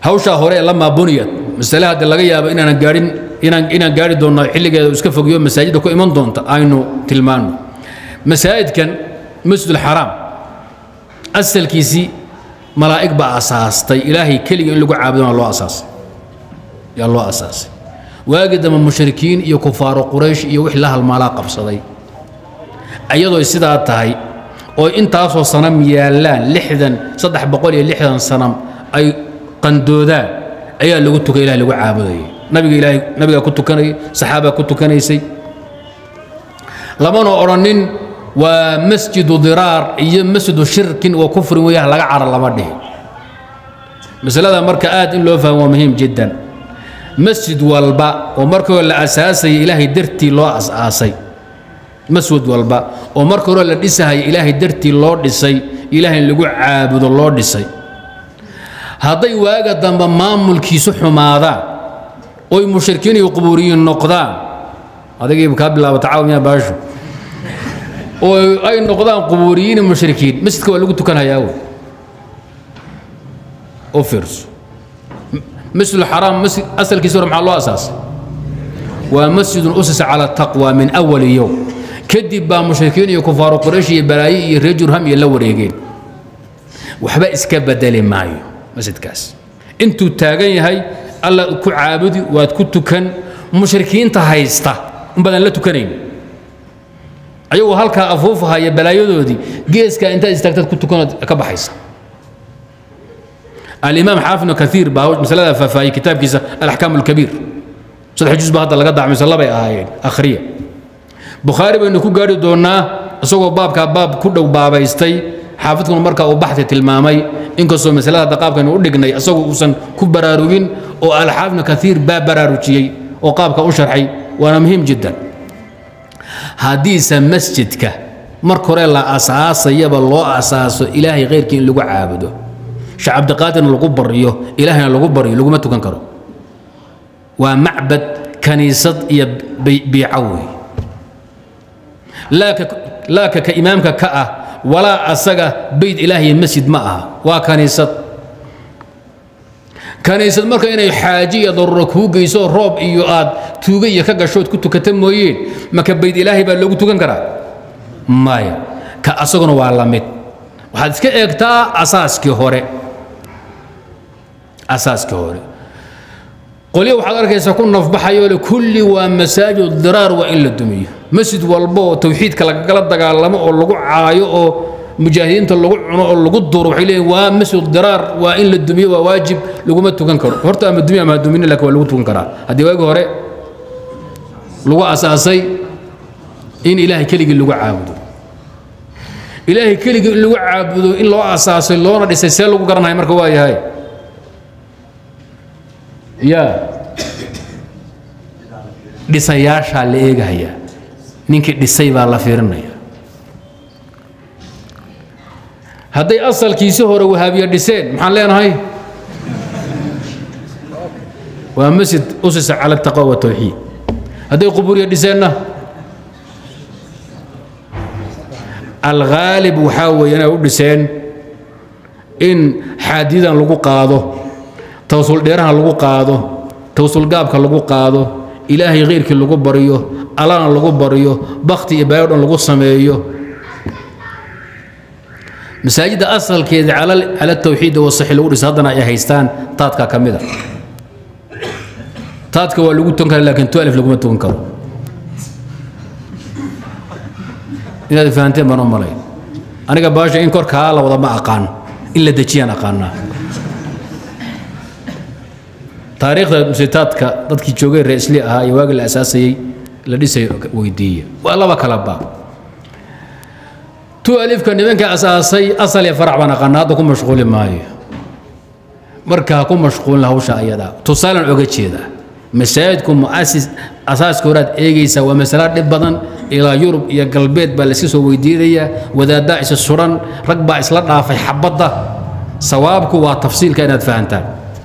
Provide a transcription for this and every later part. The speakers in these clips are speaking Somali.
hawshaa hore ee lamaa buniyad masale haddii laga yaabo inaanan gaadhin inaan inaan gaari doonno xilligeeda iska fogiyo masaajidda ku iman doonta aynu tilmaano masaajidkan masjid alxaraam asalkiisii malaa'ig baa asaastay ilaahay keliga in lagu caabudona loo asaasay yaa loo asaasay waagii dambe mushrikiin iyo kufaaro quraysh iyo wix la halmaalaa qabsaday iyadoo sidaa tahay oo intaasoo sanam yaallaan lixdan saddex boqol iyo lixdan sanam ay qandoodaan ayaa lagu tukay ilahay lagu caabudayay nabiga ilaahay nabigaa ku tukanayay saxaabaa ku tukanaysay lamana odhanin waa masjidu diraar iyo masjidu shirkin wa kufrin weeyah laga cara lama dhihi masalada marka aad in loo fahmo waa muhiim jiddan masjid walba oo marka hore la asaasaya ilaahay dartii loo asaasay masjid walba oo marka hore la dhisahaya ilaahay dartii loo dhisay ilaahay in lagu caabudo loo dhisay hadday waaga dambe maamulkiisu xumaadaan oy mushrikiin iyo qubuuriyiin noqdaan adagiiba kaa bilaabata caawiyaa baashu oo ay noqdaan qubuuriyiin iyo mushrikiin masjidka waa lagu tukanhayaa wey u fiirso masjid alxaraam masjid asalkiisa hore maxaa loo asaasay waa masjidun usisa cala taqwa min awali yowm kadib baa mushrikiin iyo kufaaru quraysh iyo balaaye iyo reer jurham iyo la wareegeen waxba iska bedeli maayo masjidkaas intuu taagan yahay alla ku caabudi waad ku tukan mushrikiinta haysta in badan la tukanayn ayagoo halkaa afuufahaya balaayadoodii geeskaa intaad istaagtaad ku tukanood ka baxaysa alimaam xaafid ibnu kaiir baa masalada faahfaahiyey kitaabkiisa alaxkaam alkabiir saddex juz ba hadda laga dacmaysa labay ahaayeen akhriya bukhaari baynu ku gaari doonnaa isagoo baabkaa baab ku dhow baabaystay xaafidkuna markaa uu baxti tilmaamay inkastoo masalada hadda qaabkaynu u dhignay isagoo uusan ku baraarugin oo alxaafid ibnu kaiir baa baraarujiyey oo qaabka u sharxay waana muhiim jiddan haddiise masjidka marka hore la asaasayaba loo asaaso ilaahay khayrkii in lagu caabudo sheekh cabdiqaadirna lagu baryo ilaahayna lagu baryo laguma tukan karo waa macbad kaniisad iyo biico wey laaka ka imaamka ka ah walaa asaga beyt ilaahiy masjid ma aha waa kaniisad kaniisad marka inay xaaji iyo daruuro kuu geyso roob iyo aad tuuga iyo ka gashood ku tukata mooyeen maka beyt ilaahay baa loogu tukan karaa maya ka asaguna waa la mid waxaad iska eegtaa asaaskii hore asaaskii hore qolyo waxaad arkaysaa ku nafbaxayoo le kulli waa masaajid diraar waa in la dumiyo masjid walba oo tawxiidka lagala dagaalamo oo lagu caayo oo mujaahidiinta lagu cuno oo lagu duro waxay leeyihin waa masjid diraar waa in la dumiyo waa waajib laguma tukan karo horta ama dumiyo ama dumina laakiin waa lagu tukan karaa haddii waagi hore lagu asaasay in ilaahay keligii lagu caabudo ilaahay keligii in lagu caabudo in loo asaasay loona dhisay see lagu garanaya marka waa yahay ya dhisayaashaa la eegahayaa ninkii dhisay baa la fiirinaya hadday asalkiisi hore wahaabiya dhiseen maxaan leenahay waa masjid usisa cala taqwa watawxiid hadday quburiya dhiseenna alghaalib waxaa weeye inay u dhiseen in xaadidan lagu qaado tawsul dheeraha lagu qaado tawsul gaabka lagu qaado ilaahay khayrkii lagu baryo allana lagu baryo bakti iyo baayo dhan lagu sameeyo masaajidda asalkeeda cala tawxiid wasaxi lagu dhisa haddana ay haystaan taadka ka mida taadka waa lagu tukan kara laakiin tualif laguma tukan karo inaad fahanteen baan u malay aniga baasha in korkaa la wada ma aqaan in la dejiyaan aqaanaa taariikhda musitaadka dadkii joogay reesli ahaa iyo waagi la asaasayey la dhisay weydiiya waa laba kala baab tu alifka nimanka asaasay asal iyo farac baan aqaana hadda ku mashquuli maayo marka ha ku mashquulin hawsha ayada tusaalan oga jeeda masaajidku muasis asaaska horaad eegaysa waa masalo dhib badan ilaa yurub iyo galbeed baa layska soo weydiinayaa wadaaddaa isa suran rag baa isla dhaafay xabadda sawaabku waa tafsiilka inaad fahantaan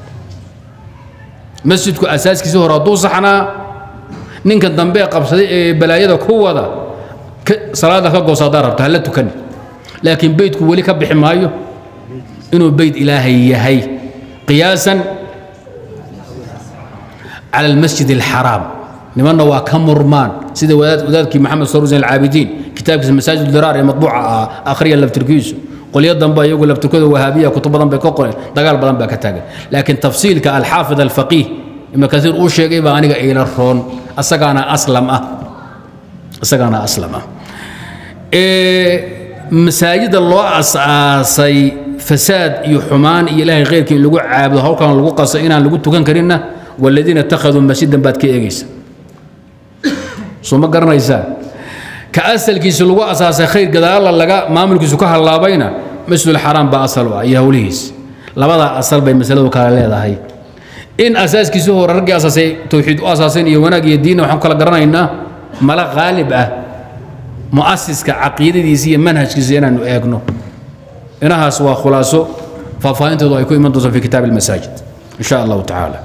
masjidku asaaskiisii hore hadduu saxnaa ninka dambe qabsaday ee balaayada ku wada salaada ka goosa haddaa rabto hala tukan laakiin beydku weli ka bixi maayo inuu beyd ilaahay yahay qiyaasan cala almasjid alxaraam nimanna waa ka murmaan sida wadaadkii maxamed saruusin alcaabidiin kitaabkiisa masaajid diraar ee matbuuca ah akhriya laftirkiisu qolyo dambe iyagu laftirkooda wahaabiya kutub badan bay ka qoreen dagaal badan baa ka taagan laakiin tafsiilka alxaafid alfaqiih ibnu kasiir uu sheegay baa aniga iila roon asagaana aslam ah isagaana aslam ah masaajida loo asaasay fasaad iyo xumaan iyo ilaahay khayrkii in lagu caabudo hawlkan lagu qaso inaan lagu tukan karinna waladiina ittakhaduu masjidan baad ka eegaysa soo ma garanaysaa ka asalkiisa lagu asaasay khayr gadaala laga maamulkiisu ka hallaabayna masjidulxaraam baa asal u ah iyo howlihiis labadaa asal bay masaladu kala leedahay in asaaskiisu hore raggii asaasay towxiid u asaaseen iyo wanaag iyo diinna waxaan kala garanaynaa mala qaalib ah mu'asiska caqiidadiisa iyo manhajkiisa inaanu eegno inahaas waa khulaaso faahfaahintoodu ay ku iman doonto fi kitaab almasaajid in sha allahu tacaala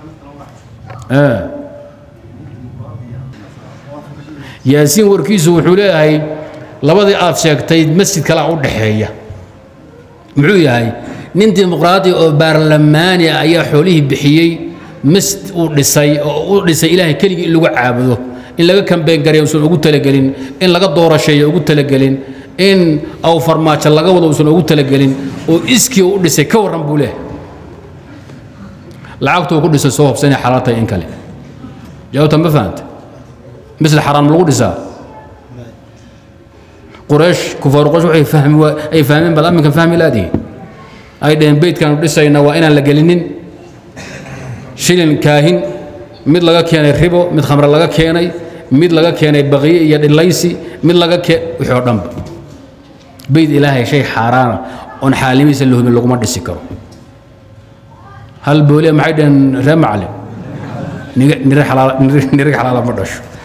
yaasiin warkiisu wuxuu leeyahay labadii aad sheegtay masjid kalea u dhaxeeya muxuu yahay nin dimuqraadi oo baarlamaani ah ayaa xoolihii bixiyey masjid uu dhisay oo u dhisay ilaahay keligii in lagu caabudo in laga kambeyn gareeyo usan ugu talagelin in laga doorasheeyo ugu talagelin in aw farmaajo laga wado usan ugu talagelin oo iskii u dhisay ka warran buu leeyahay lacagtuu ku dhisay soo hobsanay xalaal tahay in kale jawaabta ma fahanta مثل حرام لو دسا قريش كفار قريش waxay fahmi ay fahmeen bal aminkan fahmi laadii ay dheen beedkan dhisayna waa inaan la gelinin shilin kaahin mid laga keenay ribo mid khamra laga keenay mid laga keenay baqiye iyo dhilaysi mid laga kee wixii oo dhanba beyd ilaahay shay xaaraana oon xaalimiisa la hubin laguma dhisi karo hal booliya maxay dhaheen ree macalin nirig xalaala ma dhasho